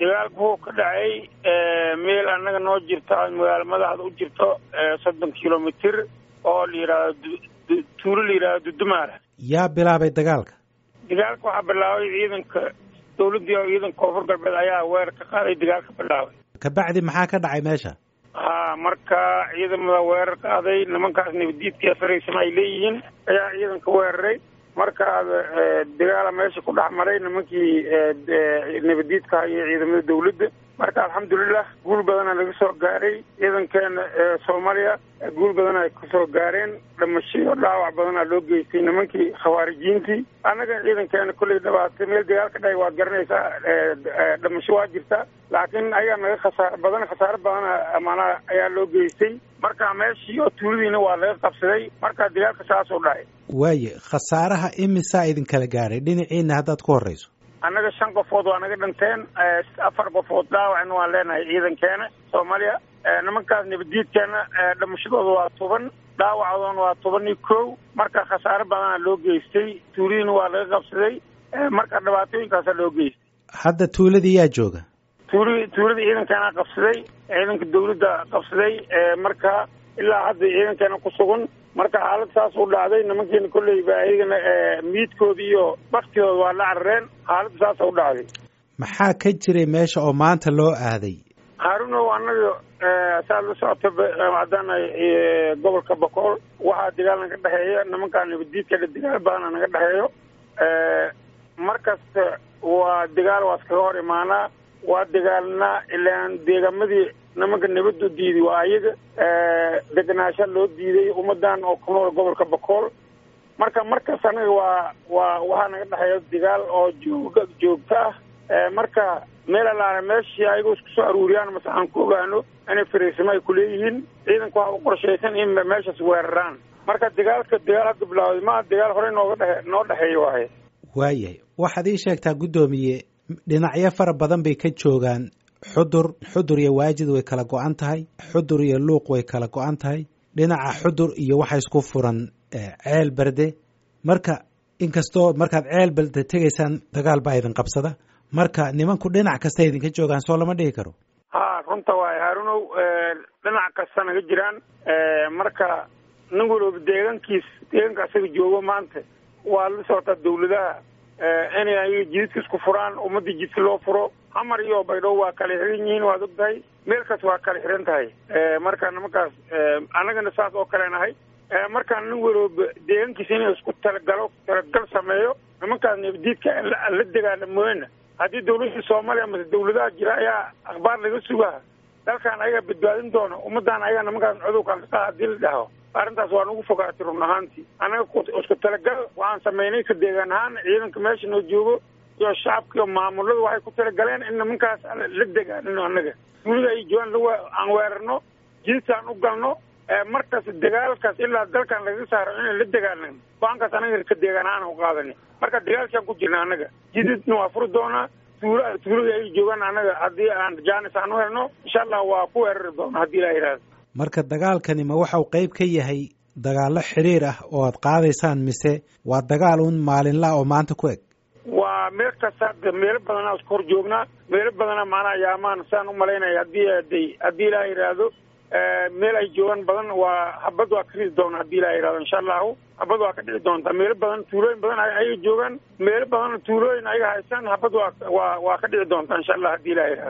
dagaalku wuxuu ka dhacay meel annaga noo jirto magaalo madaxda u jirto soddon kilomitr oo la yidhaahdo tuulo la yidhahdo dudumaara yaa bilaabay dagaalka dagaalka waxaa bilaabay ciidanka dawladdii oo ciidanka koonfur galbeed ayaa weerar ka qaaday dagaalka bilaabay kabacdi maxaa ka dhacay meesha ha marka ciidamada weerar qaaday nimankaas nabadiidka faraysama ay leeyihiin ayaa ciidanka weeraray marka dagaala meesha ku dhex maray nimankii nabadiidka iyo ciidamada dawladda marka alxamdulilah guul badana laga soo gaaray ciidankeena soomaaliya guul badana ay kasoo gaareen dhamashiyo dhaawac badana loo geystay nimankii khawaarijiintii annaga ciidankeena kolley dhabaatay meel dagaal ka dhahay waad garanaysaa dhamasho waa jirta laakiin ayaa naga khasaar badan khasaaro badana maanaa ayaa loo geystay marka meeshii oo tuuladiina waa laga qabsaday marka dagaalka saasoo dhacay waaye khasaaraha imisaa idinkala gaadhay dhinaciina haddaad ku horreyso annaga shan qofood waa naga dhinteen afar qofood dhaawacna waan leenahay ciidankeena soomaaliya nimankaas nabadiidkeena dhamashadooda waa toban dhaawacoodana waa toban iyo kow marka khasaaro badana loo geystay tuuladiina waa laga qabsaday marka dhibaatooyinkaasa loo geystay hadda tuuladii yaa jooga tuuli tuulada ciidankeena qabsaday ciidanka dawladda qabsaday marka ilaa hadda ciidankeena ku sugan marka xaalad saas u dhacday nimankeena kolleyba ayagana miidkooda iyo baktidooda waa la carareen xaaladda saasa u dhacday maxaa ka jiray meesha oo maanta loo aaday haarunow annaga saad la socota haddana gobolka bakool waxaa dagaal naga dhexeeya nimankaa nabadiidka dagaal badana naga dhexeeyo mar kasta waa dagaal waa iskaga hor imaanaa waa dagaalnaa ilaan deegaamadii nimanka nabaddu diiday waa ayaga deganaasha loo diiday ummadan oo ku nool gobolka bakool marka markas anaga waa waa waxaa naga dhexeeya dagaal oo jooga joogto ah marka meel alaana meeshii ayagoo isku soo aruuriyaan mase aan ku ogaano inay fariisimo ay kuleeyihiin ciidanka waxa u qorshaysan in meeshaas weeraraan marka dagaalka dagaal hadda bilaawday maa dagaal horey nooga dhexe noo dhexeeya waaye waayahay waxaad ii sheegtaa guddoomiye dhinacyo fara badan bay ka joogaan xudur xudur iyo waajid way kala go-an tahay xudur iyo luuq way kala go-an tahay dhinaca xudur iyo waxa isku furan ceel berde marka inkastoo markaad ceel berde tegaysaan dagaal baa idin qabsada marka nimanku dhinac kasta idinka joogaan soo lama dhihi karo ha runta waaye haarunow dhinac kasta naga jiraan marka nin walooba deegaankiis deegaanka asaga joogo maanta waa la socotaa dawladaha inay ayaga jididka isku furaan ummadii jidka loo furo xamar iyo baydhabo waa kala xiran yihiin waad og tahay meel kas waa kala xiran tahay marka nimankaas annagana saas oo kale nahay markaa nin walooba deegaankiisa inay isku talagalo talagal sameeyo nimankaas nabadiidka la degaana mooyana haddii dawladda soomaaliya mase dawladaha jira ayaa akhbaar laga sugaa dalkan ayagaa badbaadin doona ummadan ayagaa nimankaas cudurkan ka qaada hadii la dhaho arrintaas waa nagu fogaatay run ahaantii annaga isku talagal waxaan samaynay ka deegaan ahaan ciidanka meesha noo joogo iyo shacabka iyo maamulada waxay ku talagaleen in nimankaas la degaanino annaga duulida ay joogaan aan weerarno jididkaan u galno markas dagaalkaas ilaa dalkan lagaga saaro inaan la dagaalnan go-aankaas anaga ka deegaan ahaan u qaadani marka dagaalkaan ku jirna annaga jididna waa furi doonaa tuula tuulada ay joogaan annaga haddii aan jaanis aan u helno insha allah waa ku weerari doona haddii ilaa yidhahdo marka dagaalkani ma waxau qayb ka yahay dagaallo xiriir ah oo aad qaadaysaan mise waa dagaal un maalinla oo maanta ku eg waa meel kasta hadda meelo badanaa isku hor joognaa meelo badana maanaa yaamaan saan u malaynaya haddii aday haddii ilaa yidhaahdo meel ay joogaan badan waa habad waa ka ridi doona haddii ilaa yidhahdo insha allahu habad waa ka dhici doontaa meelo badan tuulooyin badan ayaga joogaan meelo badan tuulooyin ayaga haystaan habad waa waa waa ka dhici doontaa insha allah haddii ilaa yidhahdo